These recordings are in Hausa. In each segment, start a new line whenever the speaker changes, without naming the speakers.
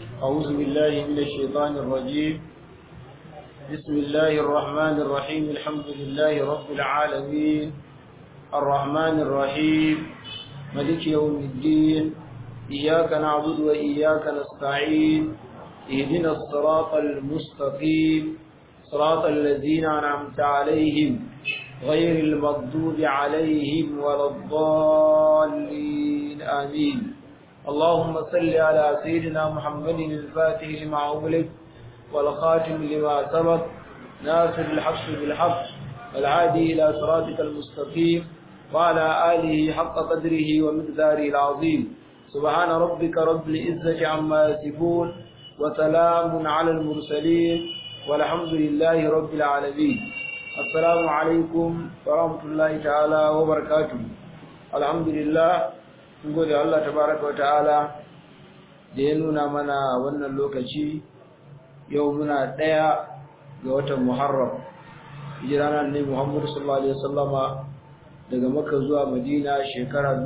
أعوذ بالله من الشيطان الرجيم بسم الله الرحمن الرحيم الحمد لله رب العالمين الرحمن الرحيم ملك يوم الدين إياك نعبد وإياك نستعين اهدنا الصراط المستقيم صراط الذين أنعمت عليهم غير المغضوب عليهم ولا الضالين آمين اللهم صل على سيدنا محمد الفاتح لما أغلق والخاتم لما سبق ناصر الحق بالحق والعادي إلى صراطك المستقيم وعلى آله حق قدره ومقداره العظيم سبحان ربك رب العزة عما يصفون وسلام على المرسلين والحمد لله رب العالمين السلام عليكم ورحمة الله تعالى وبركاته الحمد لله gode Allah tabaraka wata'ala da ya nuna mana wannan lokaci yau muna ɗaya ga watan Muharram hijiranar ne Muhammadu sallallahu alaihi wasallama daga Makka zuwa Madina shekara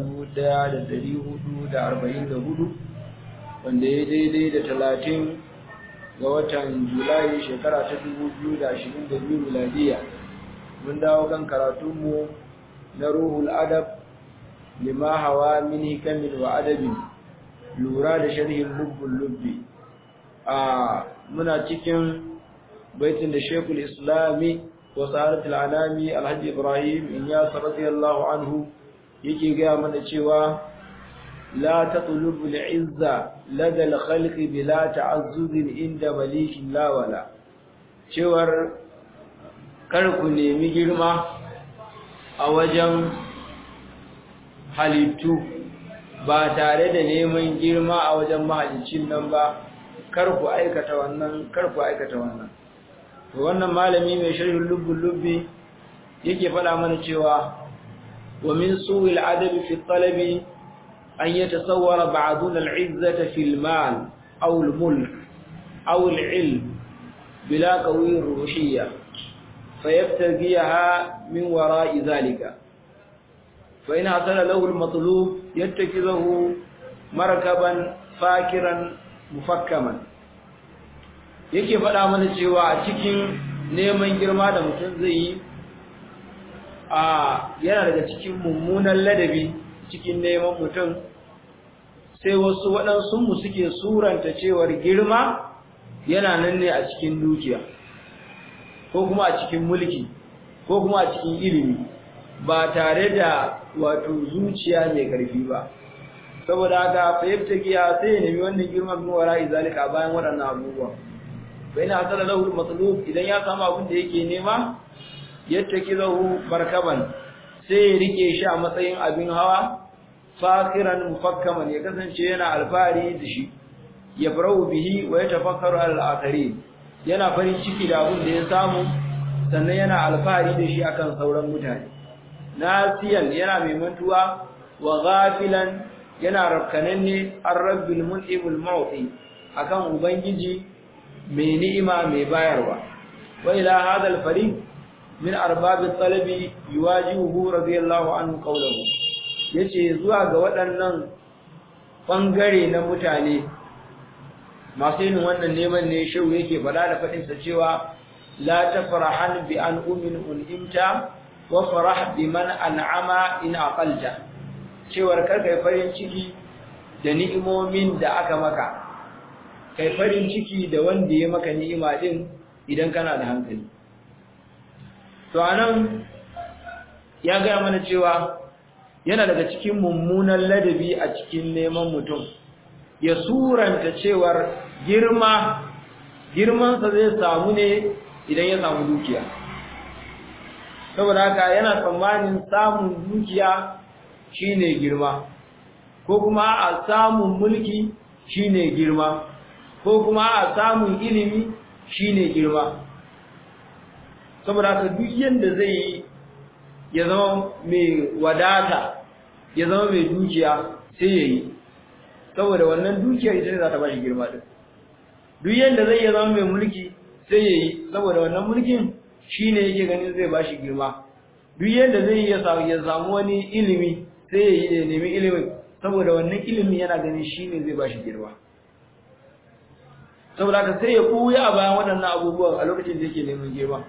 1444 wanda ya daidai da 30 ga watan Julai shekara ta 2022 miladiya mun dawo kan karatunmu na Ruhul Adab lima hawa min hikamin wa adabin lura da sharhin lubbul lubbi a muna cikin baitin da Sheikhul Islami wa Sa'adatul Anami Alhaji Ibrahim Inyas radiyallahu anhu yake ga mana cewa la tatlubu al-izza lada al-khalqi bila ta'azzuz inda malikin la wala cewar kar ku nemi girma a wajen halittu ba tare da neman girma a wajen mahalicin nan ba kar ku aikata wannan kar ku aikata wannan to wannan malami mai sharhin lubbul lubbi yake faɗa mana cewa wa min su'il adabi fi talabi an yatasawwara ba'duna al'izzata fil mal aw al-mulk aw al-ilm bila qawi ruhiyya fayabtagiha min wara'i zalika فإن حصل له المطلوب يتخذه مركبا فاكرا مفكما yake faɗa mana cewa a cikin neman girma da mutum zai yi a yana daga cikin mummunan ladabi cikin neman mutum sai wasu waɗansunmu suke suranta cewar girma yana nan ne a cikin dukiya ko kuma a cikin mulki ko kuma a cikin ilimi ba tare da wato zuciya mai ƙarfi ba saboda haka fayyabta giya sai ya nemi wannan girman min wara izalika bayan waɗannan abubuwa fa ina hasala lahu matlub idan ya samu abin da yake nema yattakizahu markaban sai ya rike shi a matsayin abin hawa fakiran mufakkaman ya kasance yana alfahari da shi ya farau bihi wa yatafakkaru al-akharin yana farin ciki da abin da ya samu sannan yana alfahari da shi akan sauran mutane nasiyan yana mai mantuwa wa ghafilan yana rafkananne ar-rabbil mun'imul mu'ti akan ubangiji mai ni'ima mai bayarwa wa ila hadha al-fariq min arbab at-talabi yuwajihu radiyallahu anhu qawluhu yace zuwa ga waɗannan bangare na mutane masu yin wannan neman ne shau yake faɗa da faɗinsa cewa la tafrahan bi an umin un'imta wa farah biman an'ama in aqalta cewar kar kai farin ciki da ni'imomin da aka maka kai farin ciki da wanda ya maka ni'ima din idan kana da hankali to anan ya ga mana cewa yana daga cikin mummunan ladabi a cikin neman mutum ya suranta cewar girma girmansa zai samu ne idan ya samu dukiya saboda haka yana tsammanin samun dukiya shine girma ko kuma a samun mulki shine girma ko kuma a samun ilimi shine girma saboda haka duk yanda zai yi ya zama mai wadata ya zama mai dukiya sai ya yi saboda wannan dukiyar ita ne za ta ba shi girma din duk yanda zai ya zama mai mulki sai ya yi saboda wannan mulkin shi ne yake ganin zai ba shi girma duk yadda zai ya samu wani ilimi sai ya yi da nemi ilimin saboda wannan ilimi yana ganin shi ne zai ba shi girma saboda haka sai ya kuya a bayan waɗannan abubuwan a lokacin da yake neman girma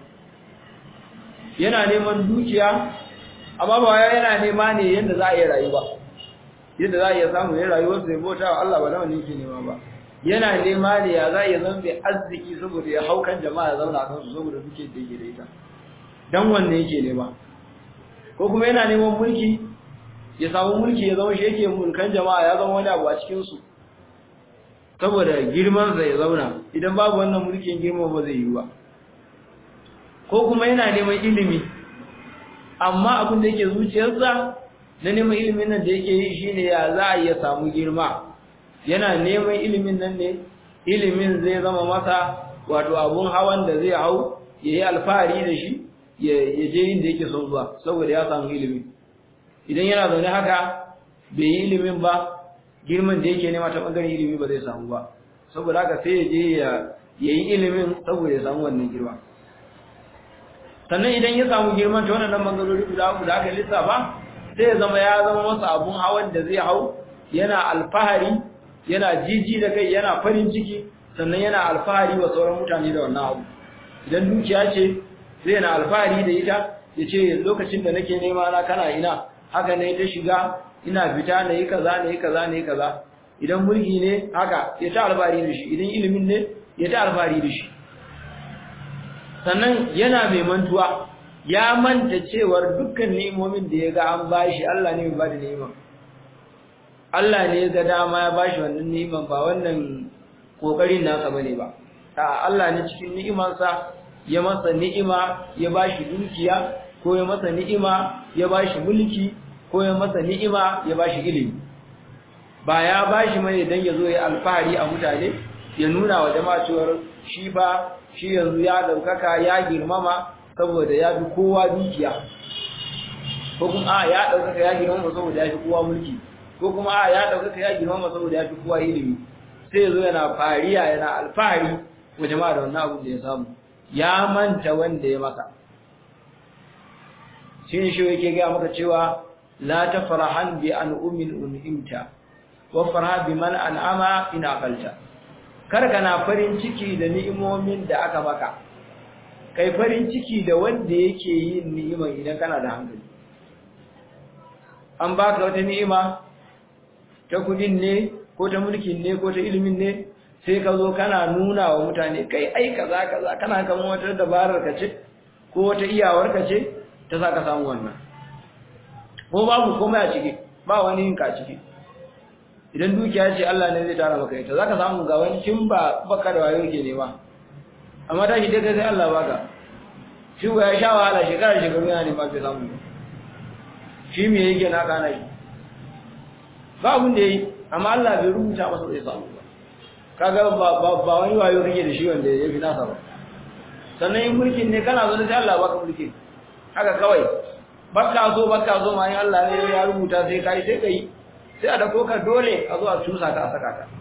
yana neman dukiya amma ba yana nema ne yadda za a yi rayu ba yadda za a iya samu ya rayuwar sai bauta wa Allah ba da wani yake nema ba yana nema ne ya za a iya zama mai arziki saboda ya haukan jama'a ya zauna kan su saboda duke da yake da ita dan wanne yake nema ko kuma yana neman mulki ya samu mulki ya zama shi yake mulkan jama'a ya zama wani abu a cikin su saboda girman sa ya zauna idan babu wannan mulkin girma ba zai yi ba ko kuma yana neman ilimi amma abin da yake zuciyarsa na neman ilimin nan da yake yi shine ya za a iya samu girma yana neman ilimin nan ne ilimin zai zama masa wato abun hawan da zai hau ya yi alfahari da shi ya je inda yake son zuwa saboda ya samu ilimi idan yana zaune haka bai yi ilimin ba girman da yake nema ta bangaren ilimi ba zai samu ba saboda haka sai ya je ya yi ilimin saboda ya samu wannan girma sannan idan ya samu girman ta wannan bangarori guda uku da aka lissafa sai ya zama ya zama masa abun hawan da zai hau yana alfahari yana jiji da kai yana farin ciki sannan yana alfahari wa sauran mutane da wannan abu idan dukiya ce zai yana alfahari da ita ya ce lokacin da nake nema na kana ina haka ne ta shiga ina fita na yi kaza na yi kaza na yi kaza idan mulki ne haka ya ta alfahari da shi idan ilimin ne ya ta alfahari da shi sannan yana mai mantuwa ya manta cewar dukkan ni'imomin da ya ga an bashi Allah ne mai bada ni'ima Allah ne ya ga dama ya bashi wannan ni'iman ba wannan kokarin nasa bane ba a Allah ne cikin ni'imansa ya masa ni'ima ya bashi dukiya ko ya masa ni'ima ya bashi mulki ko ya masa ni'ima ya bashi ilimi ba ya bashi mai dan ya zo ya alfahari a mutane ya nuna wa jama'a cewa shi ba shi yanzu ya daukaka ya girmama saboda ya fi kowa dukiya ko kuma a ya daukaka ya girmama saboda ya fi kowa mulki ko kuma a ya daukaka ya girmama saboda ya fi kowa ilimi sai yazo yana fariya yana alfahari wa jama'a da wannan abin da ya samu ya manta wanda ya maka shin shi yake ga maka cewa la tafrahan bi an ummin unhimta wa farha bi man an'ama in aqalta kar kana farin ciki da ni'imomin da aka maka kai farin ciki da wanda yake yin ni'imar idan kana da hankali an baka wata ni'ima ta kudin ne ko ta mulkin ne ko ta ilimin ne sai ka zo kana nuna wa mutane kai ai kaza kaza kana kan wata dabarar ka ce ko wata iyawar ka ce ta sa ka samu wannan ko babu komai a ciki ba wani yin ka ciki idan dukiya ce Allah ne zai tara maka ita zaka samu ga wani kin ba baka da wayo ke nema amma da shi dai kai Allah baka shi ya sha wahala shekara shekaru yana nema bai samu shi me yake na kana shi ba abun da yi amma Allah bai rubuta masa zai samu ba kaga ba ba wani wayo kake da shi wanda ya fi nasa ba sannan in mulkin ne kana zo sai Allah baka mulki haka kawai baka so baka so ma in Allah ne ya rubuta sai kai sai kai sai a dako ka dole a zo a cusa ka a saka ka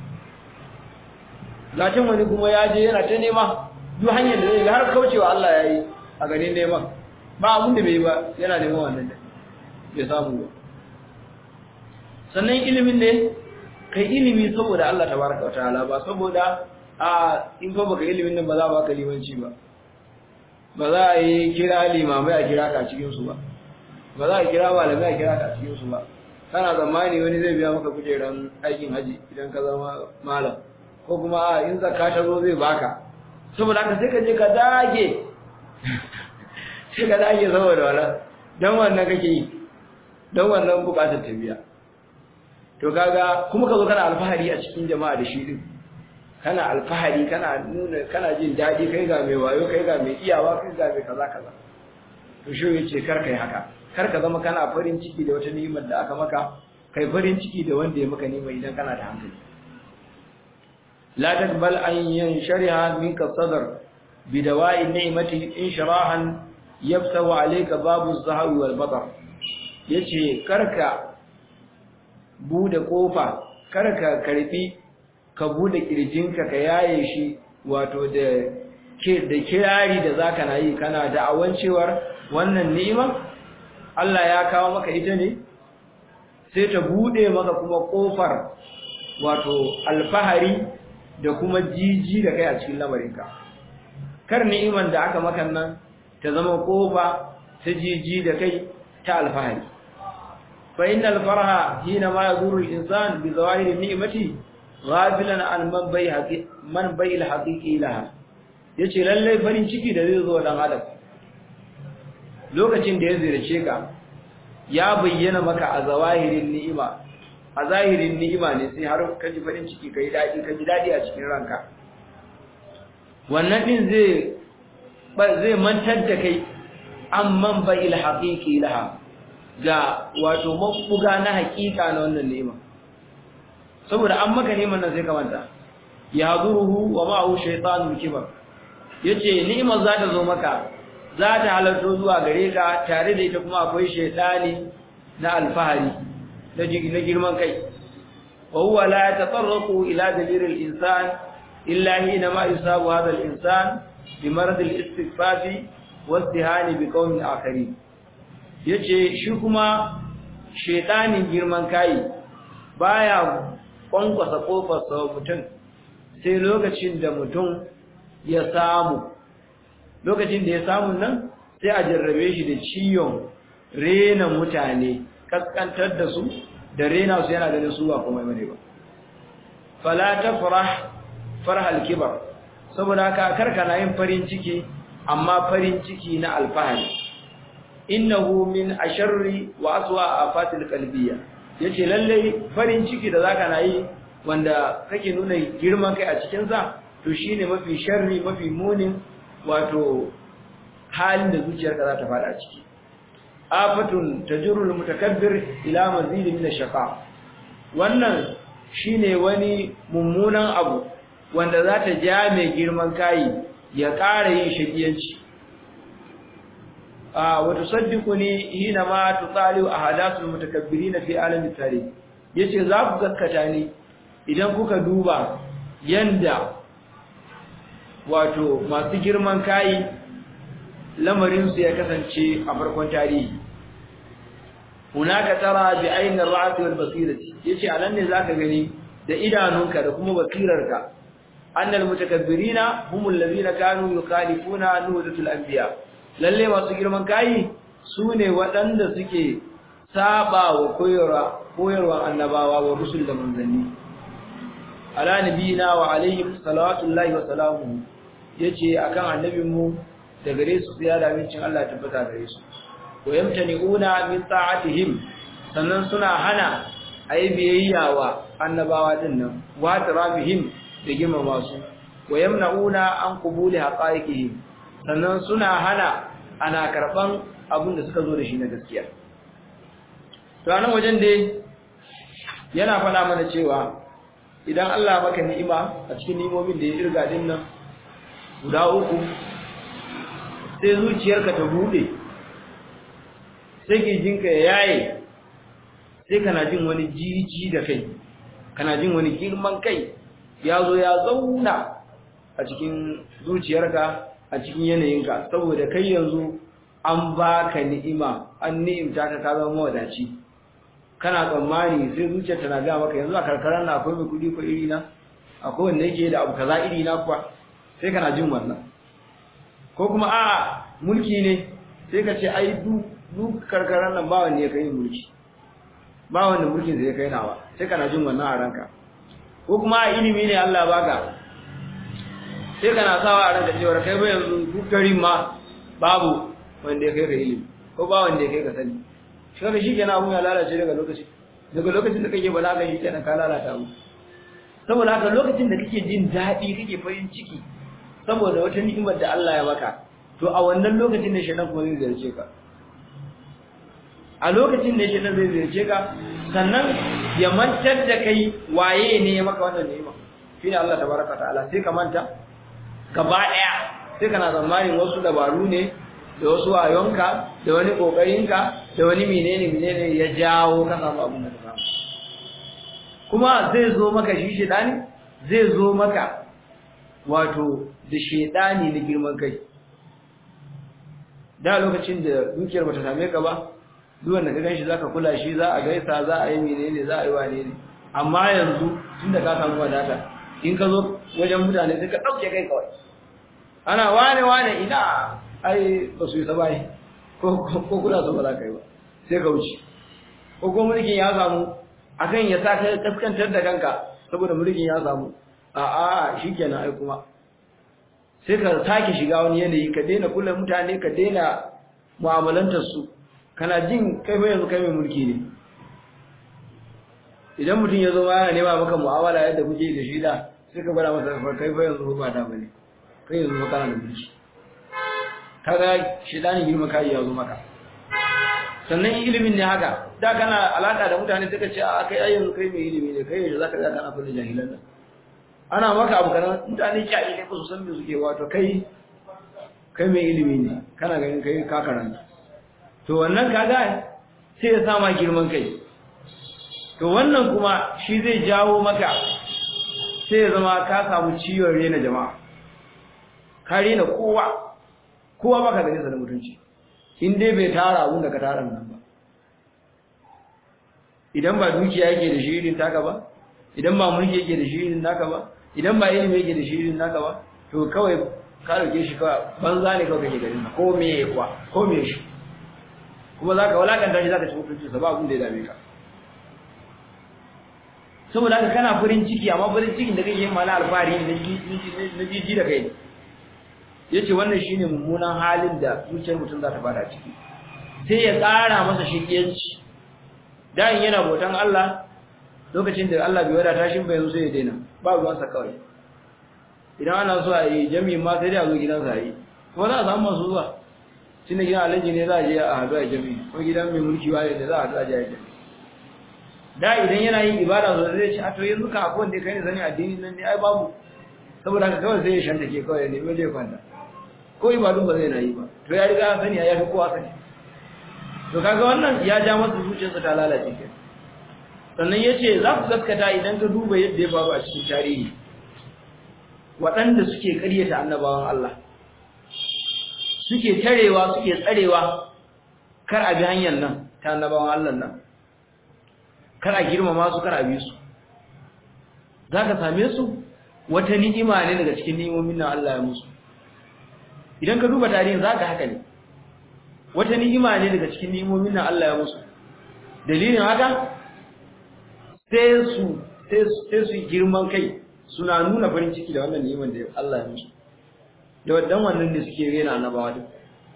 latin wani kuma ya je yana ta nema duk hanyar da zai ga har kaucewa Allah ya yi a ganin neman ba abin da bai yi ba yana neman wannan da bai samu ba sannan ilimin ne kai ilimi saboda Allah tabaraka wa ta'ala ba saboda a in fa baka ilimin nan ba za ba ka limanci ba ba za a yi kira limamai a kira ka cikin su ba ba za a kira malamai a kira ka cikin su ba kana zamani wani zai biya maka kujeran aikin haji idan ka zama malam ko kuma a in zakka ta zo zai baka saboda haka sai ka je ka dage sai ka dage saboda wala dan wannan kake yi dan wannan bukatar tabiya to kaga kuma ka zo kana alfahari a cikin jama'a da shi din kana alfahari kana nuna kana jin dadi kai ga mai wayo kai ga mai iyawa kai ga mai kaza kaza to shi yace kar kai haka kar ka zama kana farin ciki da wata ni'imar da aka maka kai farin ciki da wanda ya maka ni'ima idan kana da hankali la taqbal an yanshariha minka sadr bidawa'i ni'mati insharahan yaftahu alayka babu az-zahawi wal batar yace karka bude kofa karka karfi ka bude kirjinka ka yaye shi wato da ke da kirari da zaka na yi kana da awancewar wannan ni'ima Allah ya kawo maka ita ne sai ta bude maka kuma kofar wato alfahari da kuma jiji da kai a cikin lamarinka kar ni'iman da aka maka nan ta zama kofa ta jiji da kai ta alfahari fa innal farha hina ma yazuru al-insan bi zawahiri ni'mati ghafilan an man bai haqi man bai al-haqiqi laha yace lalle farin ciki da zai zo dan adam lokacin da ya ziyarce ka ya bayyana maka a zawahirin ni'ima a zahirin ni'ima ne sai har ka ji farin ciki kai dadi ka ji dadi a cikin ranka wannan din zai zai mantar da kai amman bai al-haqiqi laha ga wato mabuga na hakika na wannan ni'ima saboda an maka neman nan sai ka manta ya zuruhu wa ma'ahu shaytanul kibar yace ni'imar za ta zo maka za ta halarto zuwa gare ka tare da ita kuma akwai shaytani na alfahari da na girman kai wa huwa la yatatarraqu ila dalil al-insan illa hina ma yusabu hadha al-insan bi marad al-istighfaf wa istihani bi qawmin akharin yace shi kuma shaytanin girman kai baya kwankwasa kofar sa mutum sai lokacin da mutum ya samu lokacin da ya samu nan sai a jarrabe shi da ciyon rena mutane kaskantar da su da rena su yana ganin su ba kuma bane ba fala tafrah farhal kibar saboda haka karka na yin farin ciki amma farin ciki na alfahari innahu min asharri wa aswa afatil qalbiyya yace lalle farin ciki da zaka na yi wanda kake nuna girman kai a cikin sa to shine mafi sharri mafi munin wato halin da zuciyarka za ta fada ciki afatun tajrul mutakabbir ila mazid min ash-shaqa wannan shine wani mummunan abu wanda za ta ja mai girman kai ya ƙara yin shakiyanci a wa tusaddiquni hina ma tutaliu ahadathul mutakabbirin fi alamin tarikh yace za ku gaskata ni idan kuka duba yanda wato masu girman kai lamarinsu ya kasance a farkon tarihi hunaka tara bi ainin ra'ati wal basirati yace anan ne zaka gani da idanunka da kuma basirarka annal mutakabbirina humul ladina kanu yukhalifuna nuhdatul anbiya lalle masu girman kai sune waɗanda suke saba wa koyarwa koyarwa annabawa wa rusul da manzanni ala nabiyina wa alaihim salawatullahi wa salamuhu yace akan annabinmu da gare su ya da mincin Allah tabbata gare su wa yamtani'una min ta'atihim sannan suna hana ayi biyayya wa annabawa din nan wa tarabihim da girmama su wa yamna'una an qubuli haqa'iqihim sannan suna hana ana karban abin da suka zo da shi na gaskiya to anan wajen dai yana faɗa mana cewa idan Allah maka ni'ima a cikin ni'imomin da ya irga din nan guda uku sai zuciyarka ta bude sai jinka ya yaye sai kana jin wani jiji da kai kana jin wani girman kai ya zo ya zauna a cikin zuciyarka a cikin yanayinka saboda kai yanzu an baka ni'ima an ni'imta ka ka zama mawadaci kana tsammani sai zuciyarta na ga maka yanzu a karkarar na akwai mai kudi ko iri na akwai wanda yake da abu kaza iri na kuwa sai kana jin wannan ko kuma a mulki ne sai ka ce ai duk karkarar nan ba wanda ya kai mulki ba wanda mulkin zai kai nawa sai kana jin wannan a ranka ko kuma a ilimi ne Allah baka sai kana sawa a ranka cewa kai ba yanzu duk garin ma babu wanda ya kai ka ilimi ko ba wanda ya kai ka sani shi kaga shi kenan abun ya lalace daga lokaci daga lokacin da kake balaga shi kenan ka lalata abu saboda haka lokacin da kake jin daɗi kake farin ciki saboda wata ni'imar da Allah ya maka to a wannan lokacin ne shedan kuma zai ziyarce ka a lokacin ne shedan zai ziyarce ka sannan ya mantar da kai waye ne ya maka wannan ni'ima shine Allah tabaraka ta'ala sai ka manta gaba daya sai kana tsammanin wasu dabaru ne da wasu wayonka da wani kokarinka da wani menene menene ya jawo ka samu abin da ka samu kuma zai zo maka shi shedani zai zo maka wato da shedani na girman kai da lokacin da dukiyar bata same ka ba duk wanda ka ganshi zaka kula shi za a gaisa za a yi menene za a yi wane ne amma yanzu tunda ka samu wadata in ka zo wajen mutane sai ka ɗauke kai kawai ana wane wane ina ai ba su yi sabai ko kuna so ba za ka yi ba sai ka wuce ko kuma mulkin ya samu akan ya sa ka kaskantar da kanka saboda mulkin ya samu a a shikenan ai kuma sai ka sake shiga wani yanayi ka daina kula mutane ka daina mu'amalantar su kana jin kai fa yanzu kai mai mulki ne idan mutum ya zo ma yana nema maka mu'amala yadda kuke da shi da sai ka bada masa kai fa yanzu ba ta bane kai yanzu kana da mulki kaga shedani girma kai ya zo maka sannan ilimin ne haka da kana alaka da mutane suka ce a kai ayyanzu kai mai ilimi ne kai yanzu zaka ga kana kullu jahilan nan ana maka abu kana mutane jahilai ba su san me suke wato kai kai mai ilimi ne kana ganin kai ka karanta to wannan kaga sai ya sama girman kai to wannan kuma shi zai jawo maka sai ya zama ka samu ciwon rena jama'a ka rena kowa kowa baka ganin sa da mutunci in dai bai tara abun da ka tara nan ba idan ba dukiya yake da shi irin taka ba idan ba mulki yake da shi irin naka ba idan ba ilimi yake da shi irin naka ba to kawai ka dauke shi kawai banza ne kawai kake garin ko me kwa ko me shi kuma zaka walakanta shi zaka ci mutunci sa ba abun da ya dame ka saboda haka kana farin ciki amma farin cikin da kake yin mala alfahari na jiji da kai yace wannan shine mummunan halin da zuciyar mutum za ta fada ciki sai ya ƙara masa shigiyanci dan yana botan Allah lokacin da Allah bai wadata shi ba yanzu sai ya daina ba ruwan sa kawai idan ana so a yi jami'in ma sai dai a zo gidansa a yi kuma za a samu masu zuwa tunda gidan alhaji ne za a je a haɗu a jami'i ko gidan mai mulki waye ne za a haɗu a je a jami'i da idan yana yin ibada so zai ce a to yanzu ka akwai wanda kai ne sani addini nan ne ai babu saboda haka kawai sai ya shanta ke kawai ne bai kwanta ko ibadun ba zai na yi ba to ya riga sani ya fi kowa sani to kaga wannan ya ja masa zuciyarsa ta lalace ke sannan ya ce za ku gaskata idan ka duba yadda ya faru a cikin tarihi waɗanda suke ƙaryata annabawan Allah suke tarewa suke tsarewa kar a bi hanyar nan ta annabawan Allah nan kar a girmama su kar a bi su za ka same su wata ni'ima ne daga cikin ni'imomin nan Allah ya musu idan ka duba tarihin za ka haka ne wata ni'ima ne daga cikin ni'imomin nan Allah ya musu dalilin haka sai su sai su girman kai suna nuna farin ciki da wannan ni'iman da Allah ya musu da wadan wannan ne suke rena annabawa duk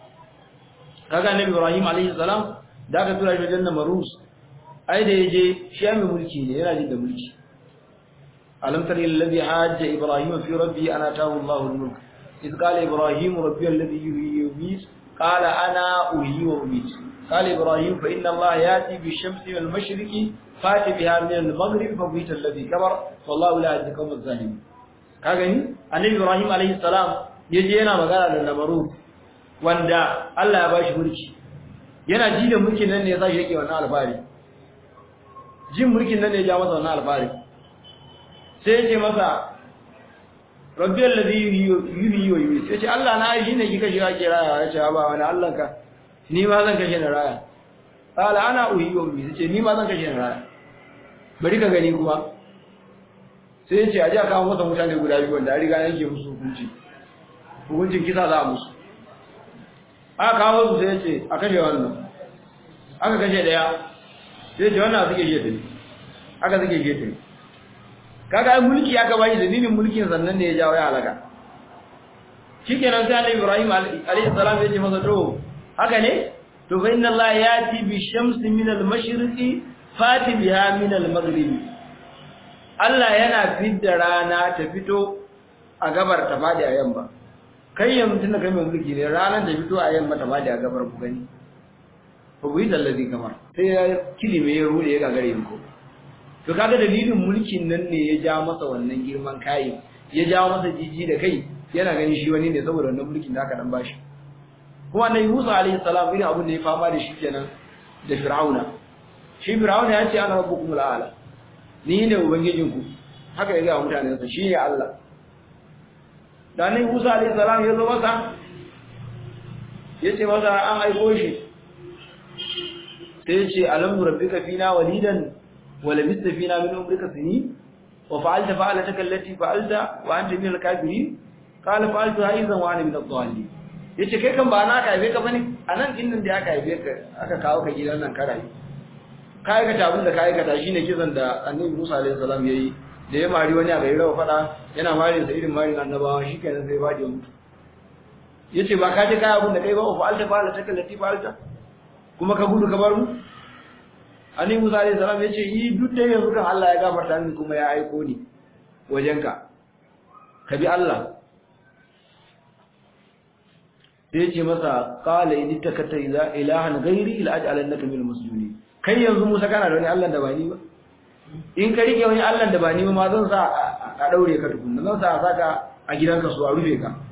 kaga annabi Ibrahim alaihi salam da aka tura shi wajen Namrus ai da yaje shi mai mulki ne yana jin da mulki alam tara alladhi hajja ibrahim fi rabbi ana tahu Allahu al-mulk إذ قال إبراهيم ربي الذي يحيي ويميت قال أنا أحيي وأميت قال إبراهيم فإن الله يأتي بالشمس من المشرق فات بها من المغرب فبهت الذي كبر والله لا يهدي القوم الظالمين kagani annabi Ibrahim alaihi salam yaje yana magana da Namrud wanda Allah ya bashi mulki yana ji da mulkin nan ne ya sashi yake wannan alfari jin mulkin nan ne ya ja masa wannan alfari sai ya ce masa rabbi alladhi yuhyi wa yumiit yace Allah na shi ne kika shiga ke raya yace ba wani Allah ka ni ma zan kashe na raya qala ana uhyi wa yumiit yace ni ma zan kashe na raya bari ka gani kuma sai yace aje aka kawo masa mutane guda biyu wanda riga yake musu hukunci hukuncin kisa za a musu aka kawo su sai yace a kashe wannan aka kashe daya sai yace wannan suke gefe aka suke gefe kaga mulki aka bashi dalilin mulkin sannan ne ya jawo ya halaka shikenan sai Annabi Ibrahim alayhi salam ya ce masa to haka ne to fa inna Allah yati bi shamsi min al-mashriqi fati biha min al-maghribi Allah yana fidda rana ta fito a gabar ta fadi a yamma kai yanzu tunda kai mai mulki ne ranar ta fito a yamma ta fadi a gabar ku gani fa buyi dallazi kamar sai ya kilime ya rude ya gagare ko to kaga dalilin mulkin nan ne ya ja masa wannan girman kai ya ja masa jiji da kai yana gani shi wani ne saboda wannan mulkin da aka dan bashi kuma annabi Musa alaihi salam irin abin da ya fama da shi kenan da Fir'auna shi Fir'auna ya ce ana rabbukumul a'la ni ne ubangijinku haka ya ga mutanen sa shi ne Allah da annabi Musa alaihi salam ya zo masa ya ce masa an aiko shi sai ya ce alam rabbika fina walidan ولبثت فينا من عمرك سنين wa fa'alta fa'alataka allati fa'alta wa anta min al-kafirin qala fa'altuha idan wa ana min ad-dallin yace kai kan ba na ka haife ka bane anan din nan da aka haife ka aka kawo ka gidan nan ka rayu ka aikata abin da ka aikata shine kisan da annabi Musa alaihi salam yayi da ya mari wani a bai rawa fada yana mari sa irin marin annabawa shikenan sai bade mutu yace ba ka je kai abin da kai ba fa alta fa'ala ta kallati fa'alta kuma ka gudu ka bar mu annabi Musa alaihi salam yace yi duk da yanzu kan Allah ya gafarta ni kuma ya aiko ni wajenka ka bi Allah sai ce masa qala in takata ilahan ghairi ila aj'alannaka minal muslimin kai yanzu Musa kana da wani Allah da ba ni ba in ka rike wani Allah da ba ni ba ma zan sa a daure ka tukunna zan sa a saka a gidanka su a rufe ka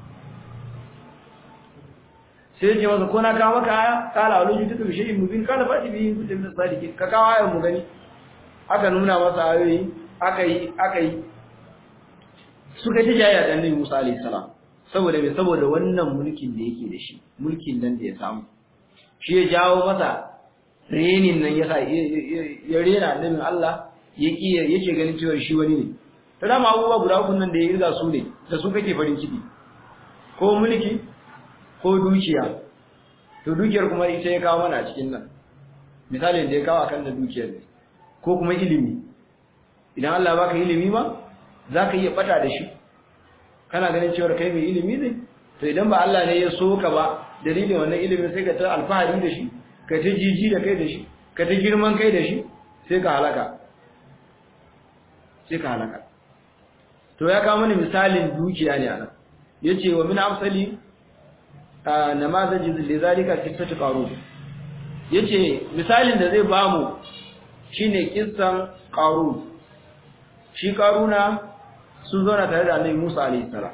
sai ce masa ko na kawo maka aya kala wani ji duka bishe mubin kala fati bi kunta min sadiki ka kawo ayan mu gani aka nuna masa ayoyi aka yi aka yi suka ji jaya da Annabi Musa alaihi salam saboda me saboda wannan mulkin da yake da shi mulkin nan da ya samu shi ya jawo masa renin nan yasa ya rena annabin Allah yake yake ganin cewa shi wani ne to da abubuwa guda uku nan da ya riga su ne da su kake farin ciki ko mulki ko dukiya to dukiyar kuma ita ya kawo mana a cikin nan misalin da ya kawo akan da dukiyar ne ko kuma ilimi idan Allah baka ilimi ma zaka iya bata da shi kana ganin cewa kai mai ilimi ne to idan ba Allah ne ya so ka ba dalilin wannan ilimin sai ka ta alfahari da shi ka ta jiji da kai da shi ka ta girman kai da shi sai ka halaka sai ka halaka to ya kawo mana misalin dukiya ne anan yace wa min amsali namazaji lidhalika qissatu qarun yace misalin da zai bamu shine kissan qarun shi qaruna sun zauna tare da Annabi Musa alaihi salam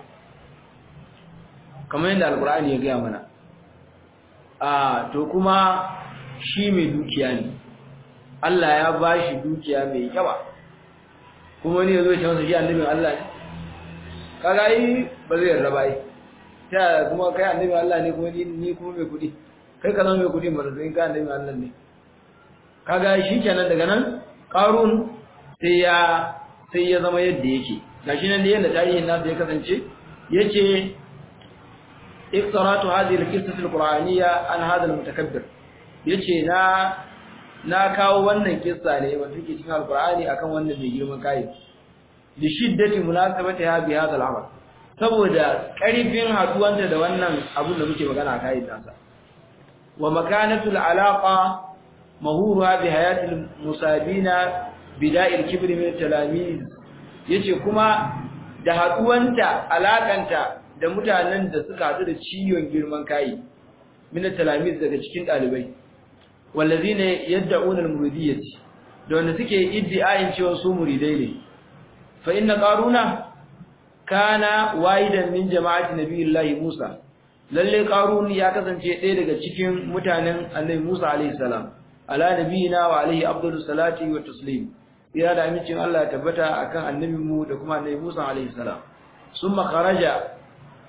kamar yadda alqur'ani ya gaya mana a to kuma shi mai dukiya ne Allah ya bashi dukiya mai yawa kuma ne yazo ya ce masa shi annabin Allah ne kaga yi ba zai yarda ba yi ta kuma kai annabin Allah ne kuma ni kuma mai kudi kai ka zama mai kudi ba zai ka annabin Allah ne kaga shi kenan daga nan qarun sai ya sai ya zama yadda yake gashi nan da yanda tarihin nasa ya kasance yace iftaratu hadhihi al-qissah al-qur'aniyya an hadha al-mutakabbir yace na na kawo wannan kissa ne wanda take cikin al-qur'ani akan wannan mai girman kai li shiddati munasabatiha bi hadha al-amal saboda karfin haduwanta da wannan abun da muke magana a kai nasa wa makanatu al-alaqa mahura bi hayati al-musabina bida'il kibri min talamiz yace kuma da haduwanta alakanta da mutanen da suka hadu da ciwon girman kai min talamiz daga cikin dalibai wallazina yad'una al-muridiyyati da wanda suke iddiayin cewa su muridai ne fa inna qaruna kana waidan min jama'ati nabiyillahi Musa lalle qarun ya kasance ɗaya daga cikin mutanen annabi Musa alaihi salam ala nabiyina wa alaihi afdalus salati wa taslim ya da amincin Allah ya tabbata akan annabin mu da kuma annabi Musa alaihi salam summa kharaja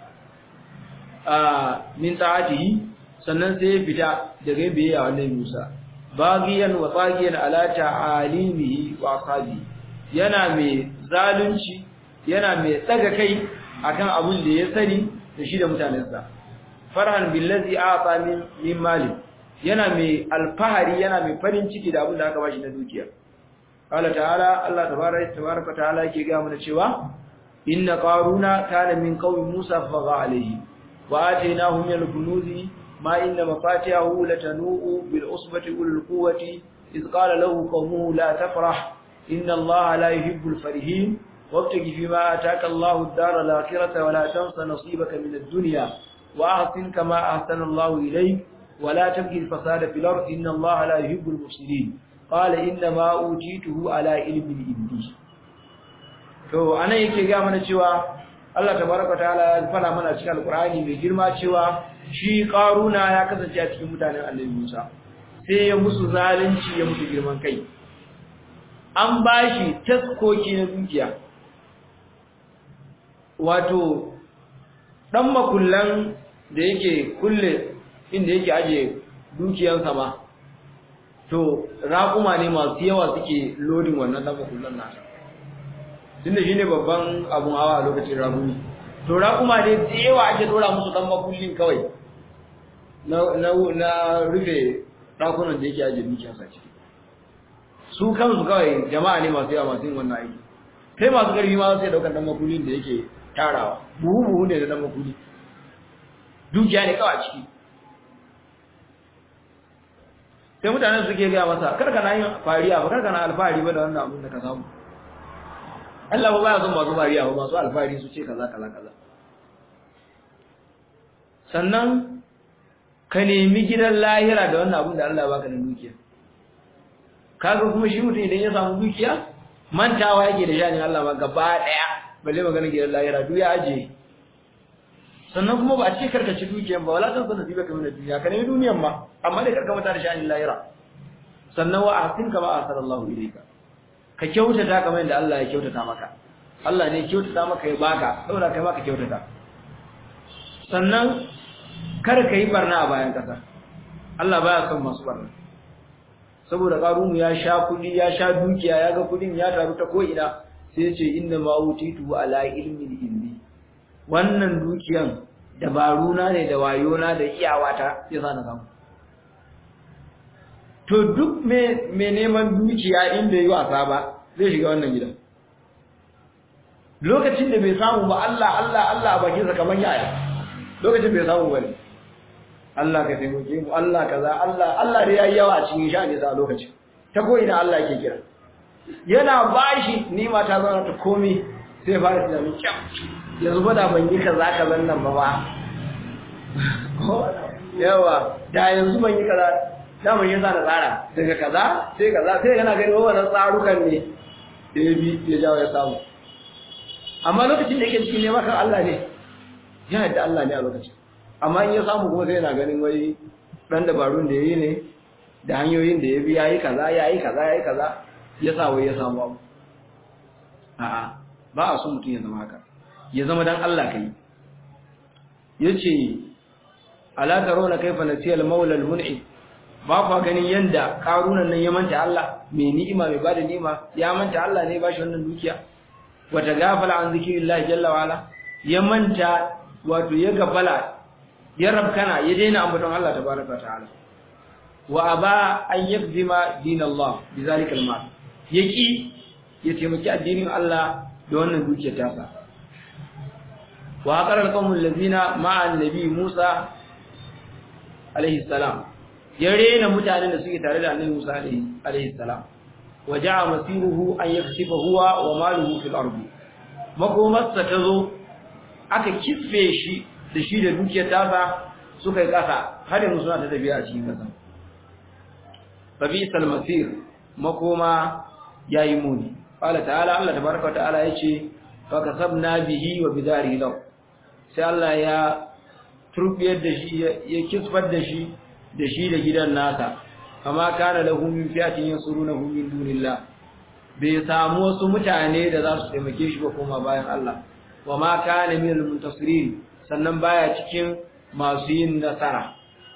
min ta'atihi sannan sai ya fita daga biyayya wa annabi Musa bagiyan wa tsagiyan ala ta'alimihi wa ashabi yana mai zalunci yana mai tsaga kai akan abin da ya sani da shi da mutanensa farhan billazi a'ta min min mali yana mai alfahari yana mai farin ciki da abin da aka bashi na dukiya Allah ta'ala Allah tabaraka tabaraka ta'ala yake ga mana cewa inna qaruna kana min qaumi Musa fa alayhi wa atainahu min al-kunuzi ma inna mafatihahu latanu bil usbati ul quwwati iz qala lahu qawmuhu la tafrah inna Allah la yuhibbul farihin wabtaghi fima ataka Allahu ad-dara al-akhirata wa la tansa nasibaka min ad-dunya wa ahsin kama ahsana Allahu ilayk wa la tabghi al-fasada fil ardi inna Allah la yuhibbul mufsidin qala inna ma utituhu ala ilmin indi to anan yake ga mana cewa Allah tabaraka taala ya fara mana cikin alqur'ani mai girma cewa shi qaruna ya kasance a cikin mutanen Annabi Musa sai ya musu zalunci ya musu girman kai an bashi taskoki na dukiya wato dan makullan da yake kulle inda yake aje dukiyansa ma to raƙuma ne masu yawa suke lodin wannan dan makullan nasa tunda shine babban abun hawa a lokacin raƙumi to raƙuma ne da yawa ake dora musu dan makullin kawai na na na rufe ɗakunan da yake ajiye dukiyarsa ciki su kansu kawai jama'a ne masu yawa masu yin wannan aiki sai masu ƙarfi ma sai daukar dan makullin da yake tarawa buhu buhu ne da dan makulli dukiya ne kawai a ciki sai mutanen suke gaya masa kar kana yin fariya ba kar kana alfahari ba da wannan abin da ka samu Allah ba baya son masu fariya ba masu alfahari su ce kaza kaza kaza sannan ka nemi gidan lahira da wannan abin da Allah ya baka na dukiya kaga kuma shi mutum idan ya samu dukiya mantawa yake da shanin Allah ma gaba daya balle magana gidan lahira duk ya aje sannan kuma ba a ce karka ci dukiyan ba wala tansa nasiba kamar da duniya ka nemi duniyan ma amma dai karka mata da shanin lahira sannan wa ahsin kama ahsanallahu ilayka ka kyautata kamar yadda Allah ya kyautata maka Allah ne ya kyautata maka ya baka saboda kai ma ka kyautata sannan kar ka yi barna a bayan kasa Allah baya son masu barna saboda karunu ya sha kudi ya sha dukiya ya ga kudin ya taru ta ko ina sai ya ce inna ma utitu ala ilmin indi wannan dukiyan dabaruna ne da wayona da iyawata ya sa na samu to duk me me neman dukiya inda yi wasa ba zai shiga wannan gidan lokacin da bai samu ba Allah Allah Allah a bakinsa kamar yaya lokacin bai samu bane Allah ka taimake mu Allah kaza Allah Allah da yayi yawa a cikin sha'ani sa lokacin ta ko ina Allah yake kira yana bashi nima ta zama ta komai sai fara tunanin kyau yanzu ba da ban yi kaza kazan nan ba ba yawa da yanzu ban yi kaza da ban yi sa na tsara daga kaza sai kaza sai yana gani wannan tsarukan ne da ya bi ya jawo ya samu amma lokacin da yake cikin neman kan Allah ne ya yadda Allah ne a lokacin amma in ya samu kuma sai yana ganin wai dan dabarun da yayi ne da hanyoyin da ya bi yayi kaza yayi kaza yayi kaza ya sa wai ya samu abu a'a ba a so mutum ya zama haka ya zama dan Allah kai yace ala tarawna kayfa nasiya al-maula al-mun'im ba kwa ganin yanda karunan nan ya manta Allah mai ni'ima mai bada ni'ima ya manta Allah ne ba shi wannan dukiya wata gafala an zikirillahi jalla wa ala ya manta wato ya gafala ya rabkana ya daina ambaton Allah tabaraka ta'ala wa aba an yakzima dinallah bizalika almal yaki ya taimaki addinin Allah da wannan dukiyar tasa wa aqara alqawmul ladina ma'a annabi Musa alaihi salam ya rena mutanen da suke tare da annabi Musa alaihi salam waja'a masiruhu an yaksifa huwa wa maluhu fil ardi makomarsa tazo aka kisfe shi da shi da dukiyar tasa suka yi kasa har yanzu suna ta tafiya a cikin kasa babisal masir makoma yayi muni qala ta'ala Allah tabaaraka ta'ala yace fa kasabna bihi wa bidari law sai Allah ya turbiyar da shi ya kisfar da shi da shi da gidan nasa kama kana lahu min fi'atin yansurunahu min dunillah bai samu wasu mutane da za su taimake shi ba kuma bayan Allah wa ma kana min al-muntasirin sannan baya cikin masu yin nasara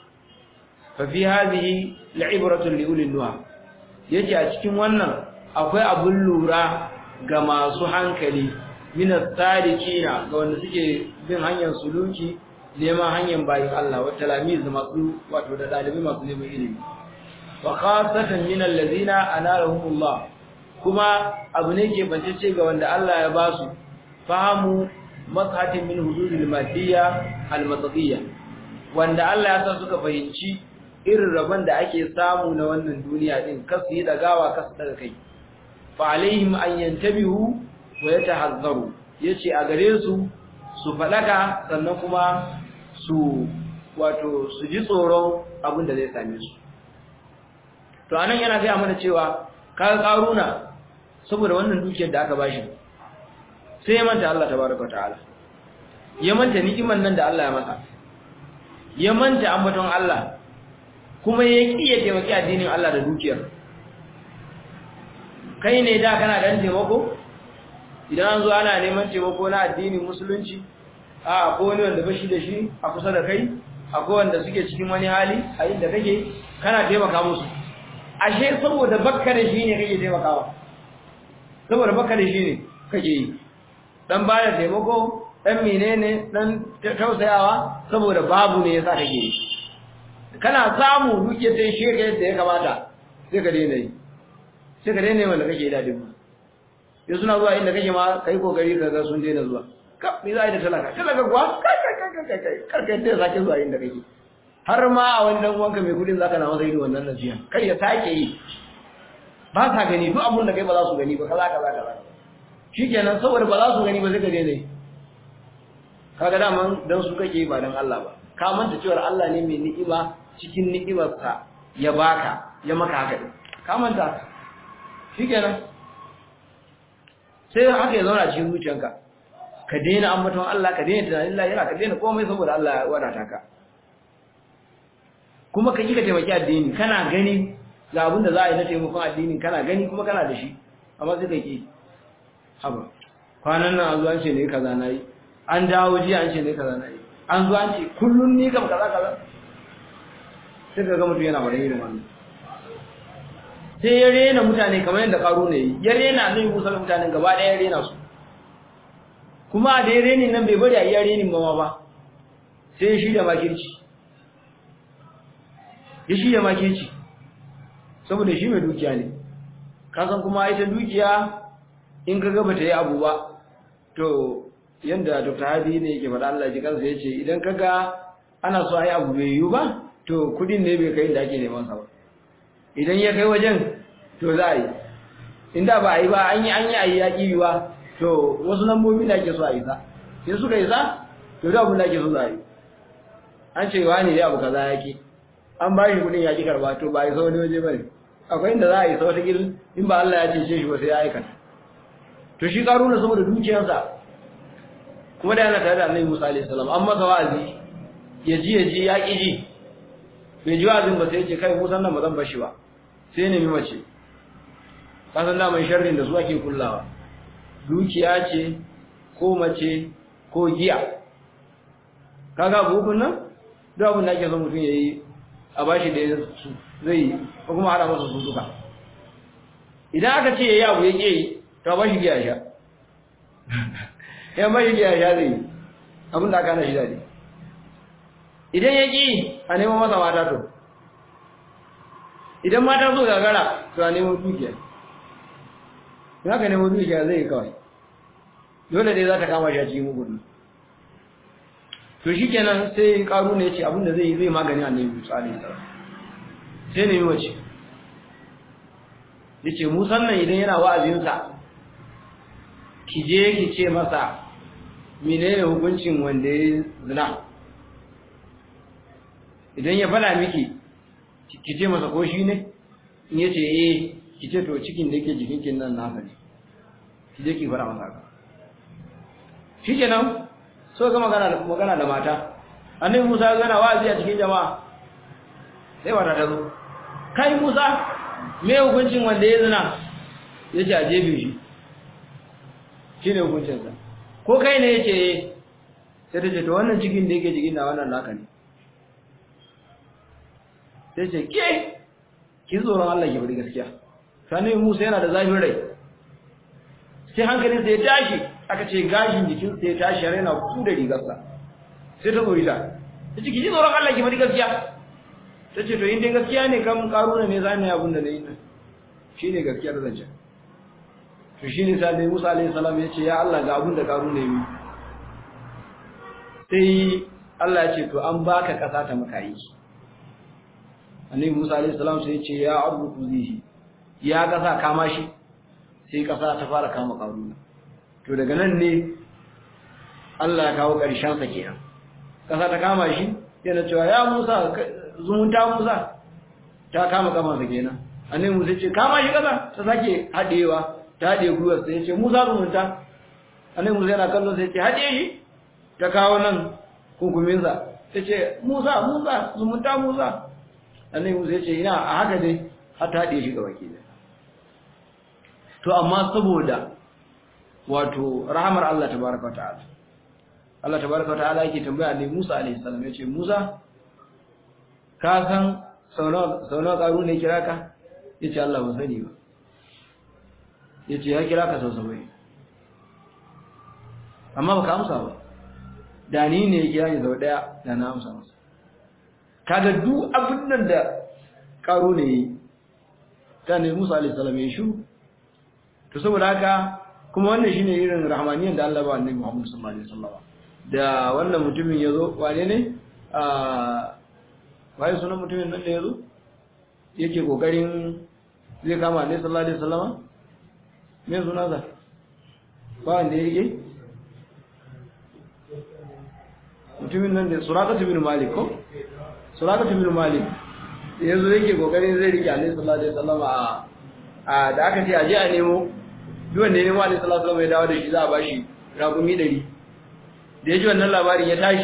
fa fi hadhihi la'ibratu li ulil nuha yace a cikin wannan akwai abun lura ga masu hankali min as-sadiqina ga wanda suke bin hanyar suluki neman hanyar bayin Allah wa talamiz masu wato da dalibai masu neman ilimi wa khasatan min allazina analahumullah kuma abu ne ke bancece ga wanda Allah ya ba su fahimu mazhatin min hududil madiyya almatadiyya wanda Allah ya sa suka fahimci irin rabon da ake samu na wannan duniya din kasu yi dagawa kasu daga kai fa alaihim an yantabihu wa yatahazzaru yace a gare su su fadaka sannan kuma su wato su ji tsoron abin da zai same su to anan yana ga mana cewa kaga karuna saboda wannan dukiyar da aka bashi sai ya manta Allah tabaraka ta'ala ya manta ni'iman nan da Allah ya masa ya manta ambaton Allah kuma ya ki ya taimaki addinin Allah da dukiyar kai ne da kana dan taimako idan an zo ana neman taimako na addinin musulunci a akwai wani wanda bashi da shi a kusa da kai akwai wanda suke cikin wani hali a inda kake kana taimaka musu ashe saboda bakka da shi ne kake taimakawa saboda bakka da shi ne kake yi dan bada taimako dan menene dan tausayawa saboda babu ne yasa kake yi kana samu dukiyar ta shi ka yadda ya kamata sai ka daina yi sai ka daina yi wanda kake dadin ma yau suna zuwa inda kake ma kai kokari ka ga sun daina zuwa ka me za a yi da talaka talaka kuwa kai kai kai kai kai kar ka yadda sake zuwa inda kake har ma a wani dan uwanka mai kudin zaka na masa ido wannan nasiha kai ya sake yi ba sa gani duk abun da kai ba za su gani ba kaza kaza kaza shikenan saboda ba za su gani ba sai ka daina yi kaga daman dan su kake ba dan Allah ba ka manta cewa Allah ne mai ni'ima cikin ni'imarsa ya baka ya maka haka din ka manta shikenan sai haka ya zauna cikin zuciyanka ka daina ambaton Allah ka daina tunanin Allah yana ka daina komai saboda Allah ya wadata ka kuma ka kika taimaki addini kana gani ga abin da za a yi na taimakon addini kana gani kuma kana da shi amma sai ka ki haba kwanan nan an zo an ce ne kaza na yi an dawo jiya an ce ne kaza na yi an zo an ce kullum ni kam kaza kaza sai ka ga mutum yana bada irin wannan sai ya rena mutane kamar yadda karo ne yi ya rena nan musa mutanen gaba ɗaya ya rena su kuma da ya reni nan bai bari a iya renin mama ba sai ya shirya makirci ya shirya makirci saboda shi mai dukiya ne kasan kuma ita dukiya in ka gaba ta yi abu ba to yanda dr hadi ne yake faɗa Allah ji kansa ya ce idan ka ga ana so a yi abu bai yiwu ba to kudin ne bai kai inda ake neman sa ba idan ya kai wajen to za a yi inda ba a yi ba an yi an yi a yi yaƙi yiwa to wasu lambobi da ake so a yi sa in suka yi sa to da abin da ake so za a yi an ce wa ne dai abu kaza yaƙi an ba shi kudin yaƙi karba to ba a yi sa wani waje ba ne akwai inda za a yi sa wata gil in ba Allah ya ce shi ba sai ya aikata to shi karuna saboda dukiyarsa kuma da yana tare da annabi Musa alaihi salam an masa wa'azi ya ji ya ji ya ƙi ji bai ji wa'azin ba sai ya ce kai Musa nan ba zan bar shi ba sai nemi mace kasan da mai sharrin da su ake kullawa dukiya ce ko mace ko giya kaga bukun nan duk abin da ake son mutum ya yi a bashi da su zai yi ko kuma hada masa su duka idan aka ce ya yi abu ya ƙi yi to ba shi giya sha ya ba shi giya sha zai yi abin da aka hana shi daɗi idan ya ƙi a neman masa mata to idan mata so gagara to a neman dukiya in aka neman dukiya zai yi kawai dole dai za ta kama shi a cikin gudu to shi kenan sai karu ne ce abinda zai yi zai magani annabi musa alaihi salam sai ne mace yace musan nan idan yana wa'azinsa ki je ki ce masa menene hukuncin wanda ya zina idan ya fada miki ki ce masa ko shi ne in yace eh ki ce to cikin da yake jikinkin nan nasa ne ki je ki fara masa haka shikenan so ga magana magana da mata annabi Musa ya gana wa'azi a cikin jama'a sai wata ta zo kai Musa me hukuncin wanda ya zina yace a jebe shi shine hukuncin sa ko kai ne yace sai ta ce to wannan cikin da yake jikin na wannan naka ne sai ce ke ki tsoron Allah ki bari gaskiya sani Musa yana da zafin rai sai hankalinsa ya tashi aka ce gashin jikinsa ya tashi har yana ku da rigarsa sai ta tsori ta ta ce ki ji tsoron Allah ki bari gaskiya ta ce to in dai gaskiya ne kan karuna ne za mu yi abin da na yi nan shi ne gaskiyar zancen to shi ne sai Musa alaihi salam ya ce ya Allah ga abin da karuna ya yi sai Allah ya ce to an baka kasa ta maka yi annabi Musa alaihi salam sai ya ce ya ardu kuzihi ya kasa kama shi sai kasa ta fara kama karuna to daga nan ne Allah ya kawo ƙarshen sa kenan kasa ta kama shi yana cewa ya Musa zumunta Musa ta kama kama sa kenan annabi Musa ce kama shi kasa ta sake hadewa ta hade gwiwar sai ya ce Musa zumunta annabi Musa yana kallon sai ya ce hade shi ta kawo nan kunkumin sa ta ce Musa Musa zumunta Musa annabi Musa ya ce ina a haka dai har ta hade shi ga wakili to amma saboda wato rahamar Allah tabaraka ta'ala Allah tabaraka ta'ala yake tambaya ne Musa alaihi salam yace Musa ka san saunawa saunawa karu ne kira ka yace Allah ban sani ba yace ya kira ka sau sabai amma baka amsa ba da ni ne ya kira ni sau daya da na amsa masa kaga duk abin nan da karo ne yi ta ne Musa alaihi salam ya shu to saboda haka kuma wannan shine irin rahmaniyan da Allah ba annabi Muhammad sallallahu alaihi wasallam da wannan mutumin yazo wane ne a waye sunan mutumin nan da yazo yake kokarin zai kama annabi sallallahu alaihi wasallam me sunan sa ba wanda yake mutumin nan da Suraqah bin Malik ko Suraqah bin Malik yanzu yake kokarin zai rike Annabi sallallahu alaihi wasallam a a da aka ce aje a nemo duk wanda ya nemo Annabi sallallahu alaihi wasallam ya dawo da shi za a bashi rakumi 100 da yaji wannan labarin ya tashi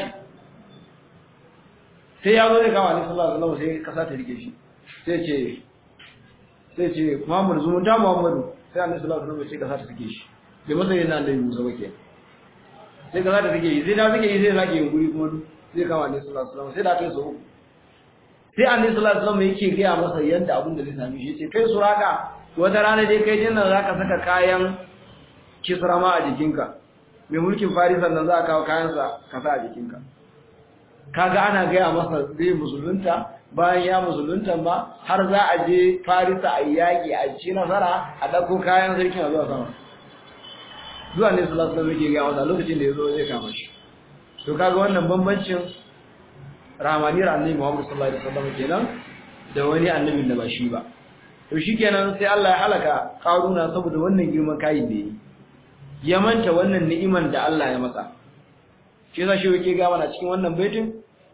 sai ya zo zai kama Annabi sallallahu alaihi wasallam sai kasa ta rike shi sai ce sai ce Muhammadu zumunta Muhammadu sai Annabi sallallahu alaihi wasallam sai kasa ta rike shi bai masa yana Annabi Musa ba kenan sai kasa ta rike shi sai da rike shi sai sake yin guri kuma zai kama Annabi sallallahu alaihi wasallam sai da kai so sai annabi sallallahu alaihi wasallam yake gaya masa yadda abin da zai same shi yace kai suraka wata rana dai kai jinnan zaka saka kayan kisrama a jikinka mai mulkin farisan nan za ka kawo kayan sa ka sa a jikinka kaga ana gaya masa zai musulunta bayan ya musulunta ba har za a je farisa a yaki a ci nasara a dauko kayan sarkin a zuwa sama zuwa ne sallallahu alaihi wasallam yake gaya masa lokacin da yazo zai kama shi to kaga wannan bambancin rahamaniyar annabi Muhammad sallallahu alaihi wasallam kenan da wani annabin da ba shi ba to shikenan sai Allah ya halaka Karuna saboda wannan girman kayin da yi ya manta wannan ni'iman da Allah ya masa shi yasa shi yake ga mana cikin wannan baitin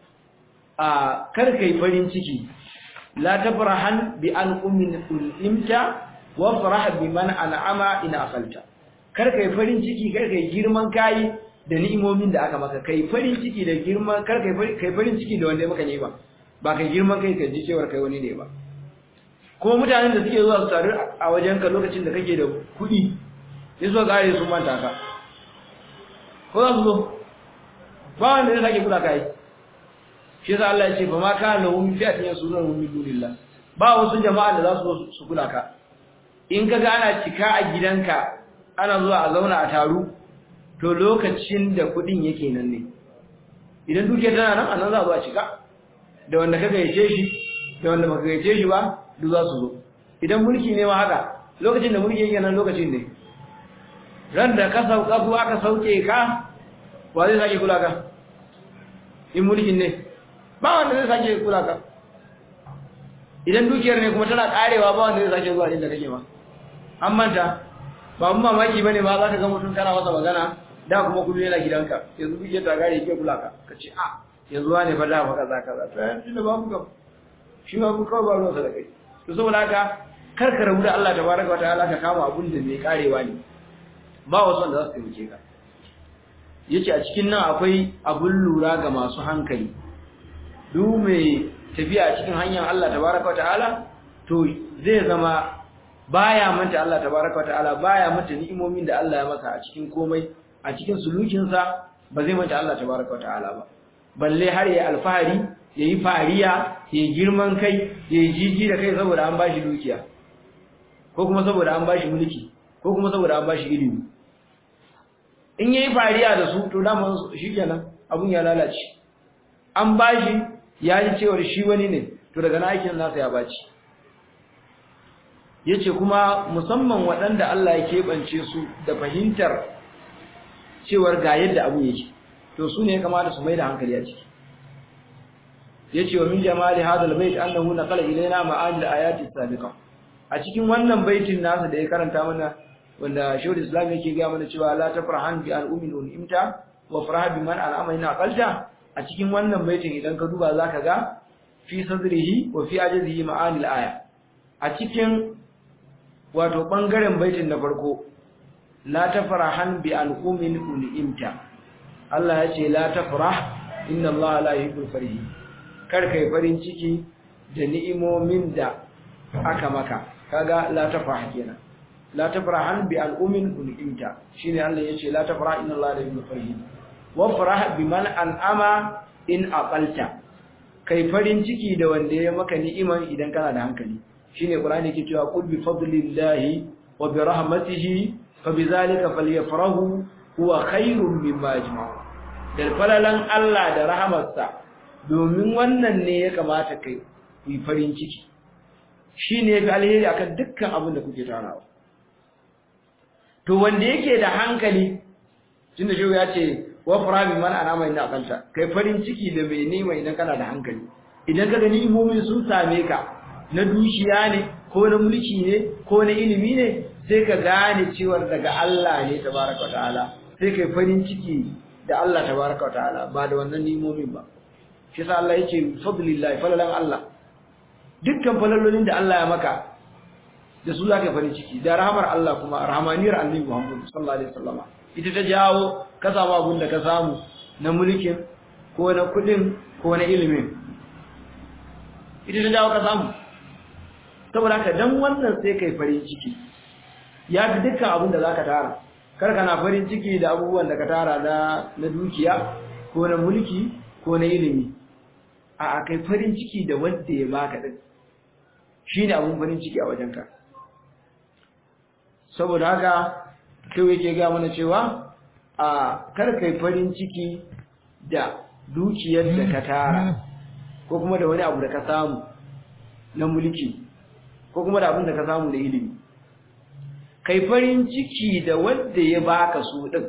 a kar kai farin ciki la tafrahan bi an ummin imta wa farah bi man an'ama in aqalta kar kai farin ciki kar kai girman kai da ni'imomin da aka maka kai farin ciki da girman kar kai kai farin ciki da wanda ya maka ne ba ba kai girman kai ka ji cewar kai wani ne ba kuma mutanen da suke zuwa su taru a wajen ka lokacin da kake da kuɗi sai su gare sun manta ka ko za su zo ba wanda ya sake kula kai shi yasa Allah ya ce fa ma kana lahum fi'atin yasurun min dunillah ba wasu jama'a da za su zo su kula ka in kaga ana cika a gidanka ana zuwa a zauna a taru to lokacin da kudin yake nan ne idan duke tana nan anan za a zo a cika da wanda ka gaice shi da wanda baka gaice shi ba duk za su zo idan mulki ne ma haka lokacin da mulki yake nan lokacin ne ran da ka sauka ko aka sauke ka wa zai sake kula ka in mulkin ne ba wanda zai sake kula ka idan dukiyar ne kuma tana karewa ba wanda zai sake zuwa inda kake ba an manta ba mun mamaki bane ba za ka ga mutum kana masa magana da kuma kullu yana gidanka yanzu kuke ta gare yake kula ka kace a yanzu wane fa da fa kaza kaza to yanzu da babu kam shi ba ku kawai ba ruwa da kai to saboda haka kar ka rabu da Allah tabaraka wa ta'ala ka kama abun da mai karewa ne ba wasu wanda za su taimake ka yace a cikin nan akwai abun lura ga masu hankali duk mai tafiya a cikin hanyar Allah tabaraka wa ta'ala to zai zama baya manta Allah tabaraka wa ta'ala baya manta ni'imomin da Allah ya masa a cikin komai a cikin sulukinsa ba zai manta Allah tabaraka wa ta'ala ba balle har yayi alfahari yayi fariya yayi girman kai yayi jiji da kai saboda an bashi dukiya ko kuma saboda an bashi mulki ko kuma saboda an bashi ilimi in yayi fariya da su to dama shikenan abun ya lalace an bashi ya ji cewar shi wani ne to daga na aikin nasa ya baci yace kuma musamman waɗanda Allah ya keɓance su da fahimtar cewar ga yadda abu yake to su ne ya kamata su mai da hankali a ciki yace wa min jamali hadal bait annahu naqala ilaina ma'ani al-ayati sabiqa a cikin wannan baitin nasa da ya karanta mana wanda shawul islam yake ga mana cewa la tafrahan bi al-ummin imta wa farah bi man al'ama ina qalta a cikin wannan baitin idan ka duba zaka ga fi sadrihi wa fi ajzihi ma'ani al-aya a cikin wato bangaren baitin na farko la tafrahan bi al-ummin imta Allah ya ce la tafrah inna Allah la yuhibbul farihin kar kai farin ciki da ni'imomin da aka maka kaga la tafrah kenan la tafrahan bi al'umin unimta shine Allah yace la tafrah inna Allah la yuhibbul farihin wa farah biman an'ama in aqalta kai farin ciki da wanda ya maka ni'iman idan kana da hankali shine qur'ani yake cewa qul bi fadlillahi wa bi rahmatihi fa bizalika falyafrahu huwa khairun mimma yajma'un da falalan Allah da rahamarsa domin wannan ne ya kamata kai ku yi farin ciki shine yafi alheri akan dukkan abin da kuke tarawa to wanda yake da hankali tunda shi ya ce wa farabi man anama inna aqalta kai farin ciki da mai nema idan kana da hankali idan ka gani imomi sun same ka na dukiya ne ko na mulki ne ko na ilimi ne sai ka gane cewa daga Allah ne tabaraka ta'ala sai kai farin ciki da Allah tabaraka ta'ala ba da wannan nimomin ba shi yasa Allah yake fadlillahi falalan Allah dukkan falalolin da Allah ya maka da su zaka farin ciki da rahmar Allah kuma rahmaniyar annabi Muhammad sallallahu alaihi wasallama ita ta jawo ka samu abin da ka samu na mulkin ko na kudin ko na ilimin ita ta jawo ka samu saboda haka dan wannan sai kai farin ciki ya fi dukkan abin da zaka tara kar kana farin ciki da abubuwan da ka tara na na dukiya ko na mulki ko na ilimi a kai farin ciki da wanda ya baka din shine abun farin ciki a wajenka saboda haka kai yake ga mana cewa a kar kai farin ciki da dukiyar da ka tara ko kuma da wani abu da ka samu na mulki ko kuma da abin da ka samu da ilimi kai farin ciki da wanda ya baka su din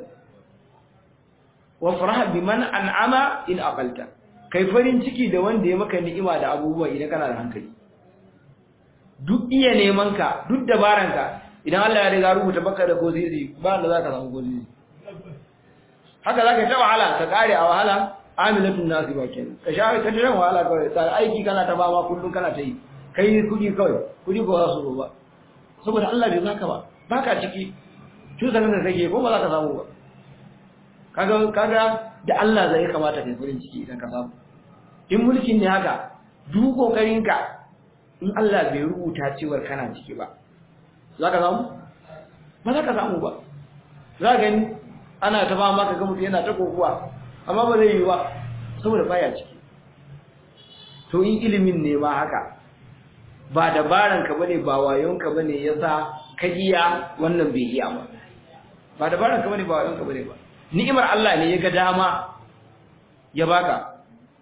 wa farah biman an'ama in aqalta kai farin ciki da wanda ya maka ni'ima da abubuwa idan kana da hankali duk iya neman ka duk dabaran ka idan Allah ya riga rubuta baka da gozizi ba da zaka samu gozizi haka zaka ta wahala ka kare a wahala amilatun nasi ba kenan ka sha ka tare wahala kawai ta aiki kana ta ba ma kullun kana ta yi kai kudi kawai kudi ko za su ba saboda Allah bai zaka ba baka ciki cutar da kake ko ba za ka samu ba kaga kaga da Allah zai kamata kai farin ciki idan ka samu in mulkin ne haka duk kokarin ka in Allah bai rubuta cewar kana ciki ba za ka samu ba za ka samu ba za ka gani ana ta ba maka ga mutum yana ta kokuwa amma ba zai yi ba saboda baya ciki to in ilimin ne ma haka ba dabaran ka bane ba wayon ka bane yasa ka iya wannan bai iya ba ba dabaran ka bane ba wayon ka bane ba ni'imar Allah ne ya ga dama ya baka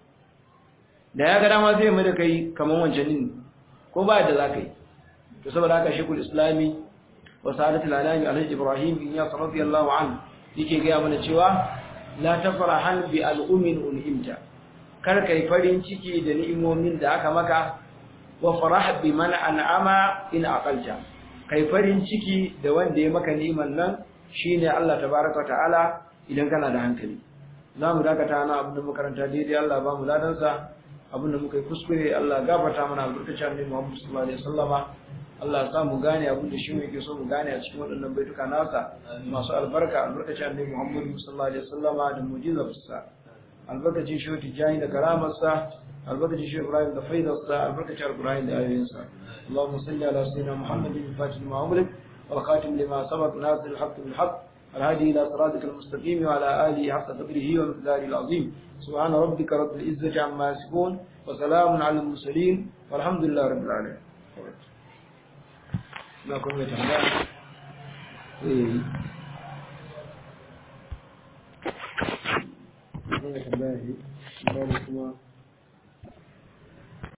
da ya ga dama sai mai da kai kaman wancan din ko ba da zaka yi to saboda haka shekul islami wa sa'adatul alami alhaji ibrahim bin yas radiyallahu anhu yake ga mana cewa la tafrahan bi al'umin un'imta kar kai farin ciki da ni'imomin da aka maka wa farah bi man an'ama in aqalta kai farin ciki da wanda ya maka ni'iman nan shine Allah tabaaraka ta'ala idan kana da hankali zamu dakata na abin da makaranta daidai Allah ba mu ladan sa abin da muka yi kuskure Allah gafarta mana albarkacin Annabi Muhammad sallallahu alaihi wasallama Allah ya sa mu gane abin da shi mu yake so mu gane a cikin waɗannan baituka nasa masu albarka albarkacin Annabi Muhammad sallallahu alaihi wasallama da mu'jizarsa albarkacin shi tijani da karamarsa albarkacin shi Ibrahim da faidarsa albarkacin Ibrahim da ayoyinsa Allahumma salli ala sayyidina Muhammadin fatih ma umlik wal khatim lima sabaq nasir al-haqq bil haqq الهادي إلى صراطك المستقيم وعلى آله حق قدره ومقداره العظيم سبحان ربك رب العزة عما يصفون وسلام على المرسلين والحمد لله رب العالمين na kuma tambaya eh tambaya ne kuma